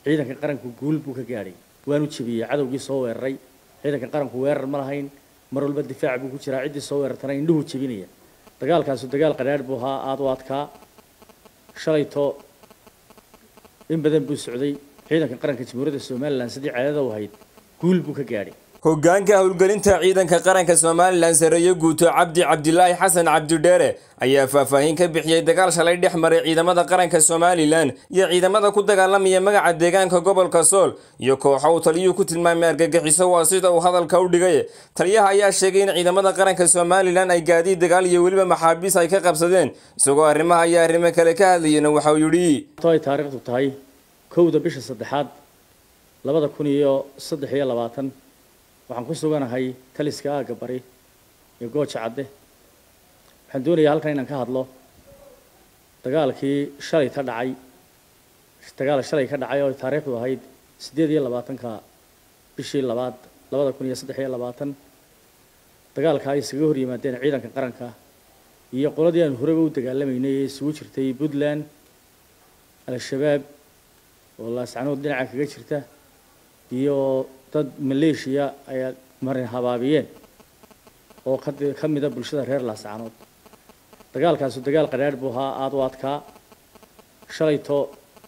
ciidanka qaranku guul buu ka gaadhay waanu jebiyey cadowgii soo weeraray ciidanka qaranku weerar ma lahayn mar walba difaac buu ku jiraa ciddii soo weerartana indhuhu jebinaya dagaalkaasu dagaal qadhaadh buu ahaa aada u adkaa shalayto in badan buu socday ciidanka qaranka jamhuuriyadda somalilan sidii caadada u ahayd guul buu ka gaadhay hoggaanka howlgelinta ciidanka qaranka somalilan sareeye guuto cabdi cabdilaahi xasan cabdidheere ayaa faahfaahin ka bixiyey dagaal shalay dhex maray ciidamada qaranka somalilan iyo ciidamada ku dagaalamaya magaca deegaanka gobolka sool iyo kooxo uu taliyuhu ku tilmaamay argagixiso waa sida uu hadalka u dhigay taliyaha ayaa sheegay in ciidamada qaranka somalilan ay gaadiid dagaal iyo weliba maxaabiis ay ka qabsadeen isagoo arrimaha iyo arrimo kale ka hadlayena waxa uu yidhi ay taariikhdu tahay kowda bisha saddexaad labada kun iyo saddex iyo labaatan waxaan ku suganahay taliska aagga bari iyo gooja cadde waxaan doonayaa halkan inaan ka hadlo dagaalkii shalay ka dhacay dagaal shalay ka dhacay oo taariikhdu ahayd siddeed iyo labaatanka bishii labaad labada kun iyo saddex iyo labaatan dagaalka ay iskaga hor yimaadeen ciidanka qaranka iyo qoladii aan horeba u dagaalamaynay ee isugu jirtay puntland al-shabaab oo laascanood dhinaca kaga jirta iyo dad maleeshiya ay marin habaabiyeen oo ka mida bulshada reer laascanood dagaalkaasu dagaal qadhaadh buu ahaa aada u adkaa shalayto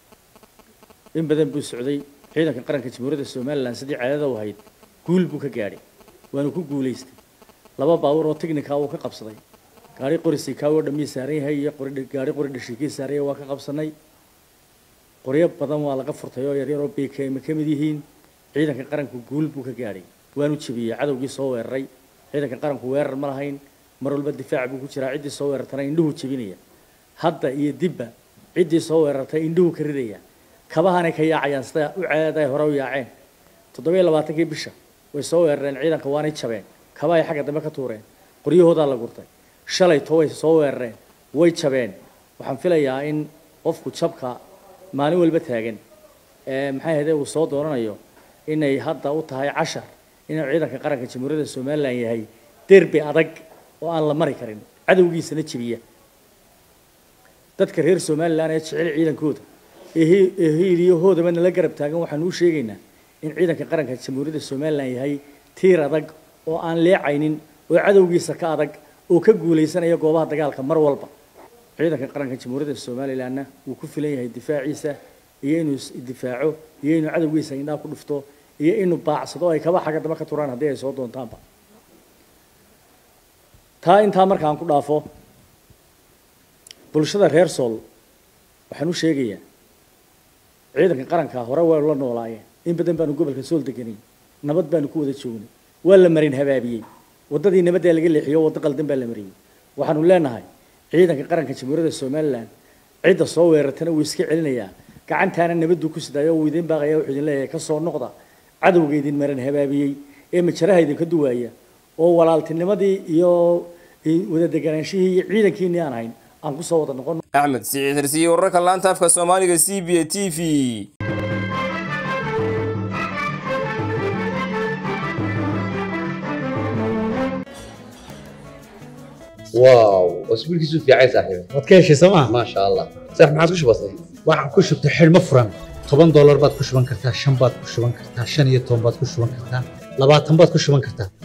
in badan buu socday ciidanka qaranka jamhuuriyadda somalilan sidii caadada u ahayd guul buu ka gaadhay waanu ku guulaystay laba baabuur oo tignika uu ka qabsaday gaari qori sikaawo dhammii saaran yahay iyo gaari qori dhashiikii saaranya waa ka qabsanay qoryo badan waa laga furtay oo yaryar oo bkm ka mid yihiin ciidanka qaranku guul buu ka gaadhay waanu jebiyey cadowgii soo weeraray ciidanka qaranku weerar ma lahayn mar walba difaac buu ku jiraa ciddii soo weerartana indhuhu jebinaya hadda iyo dibba ciddii soo weerartay indhuhu ka ridaya kabahanay ka yaacayaan sida u caadaday hore u yaaceen toddobiyo labaatankii bisha way soo weerareen ciidanka waanay jabeen kabahay xagga dambe ka tuureen qoryahoodaa la gurtay shalayto way soo weerareen way jabeen waxaan filayaa in qofku jabka maalin walba taagan ee maxay ahayde uu soo dooranayo inay hadda u tahay cashar inuu ciidanka qaranka jamhuuriyadda somalilan yahay derbi adag oo aan la mari karin cadowgiisana jebiya dadka reer somalilan ee jecel ciidankooda ee hiiliyahoodaba nala garab taagan waxaan u sheegaynaa in ciidanka qaranka jamhuuriyadda somalilan yahay tiir adag oo aan leecaynin oo cadowgiisa ka adag oo ka guulaysanaya goobaha dagaalka mar walba ciidanka qaranka jamhuuriyadda somalilanna wuu ku filan yahay difaaciisa iyo inuu isdifaaco iyo inuu cadowgiisa indhaa ku dhufto iyo inuu baacsado ay kaba xagga daba ka turaan haddii ay soo doontaanba taa intaa markaan ku dhaafo bulshada reer sool waxaan u sheegayaa ciidanka qaranka hore waa la noolaayeen in badan baanu gobolka sool deganay nabad baanu ku wada joognay waa la marin habaabiyey waddadii nabaddaa laga leexiyo waddo qaldan baa la mariyey waxaanu leenahay ciidanka qaranka jamhuuriyadda somalilan cidda soo weerartana wuu iska celinayaa gacantaana nabaduu ku sidaayo uu idiin baaqaya wuxuu idin leeyahay ka soo noqda cadowga idin maran habaabiyey ee majaraha idinka duwaaya oo walaaltinimadii iyo wada deganaanshihii iyo ciidankiinii aan hayn aan ku soo wada noqon axmed siciid hirsiye wararka laanta afka soomaaliga c b a t v واو اسبوع كيسو في عايز صاحبي waad ka heshay sooma ما شاء الله صح ما عادش بسيط waxaan ku shubtay xidhmo furan toban doolar baad ku shuban kartaa shan baad ku shuban kartaa shan iyo toban baad ku shuban kartaa labaatan baad ku shuban kartaa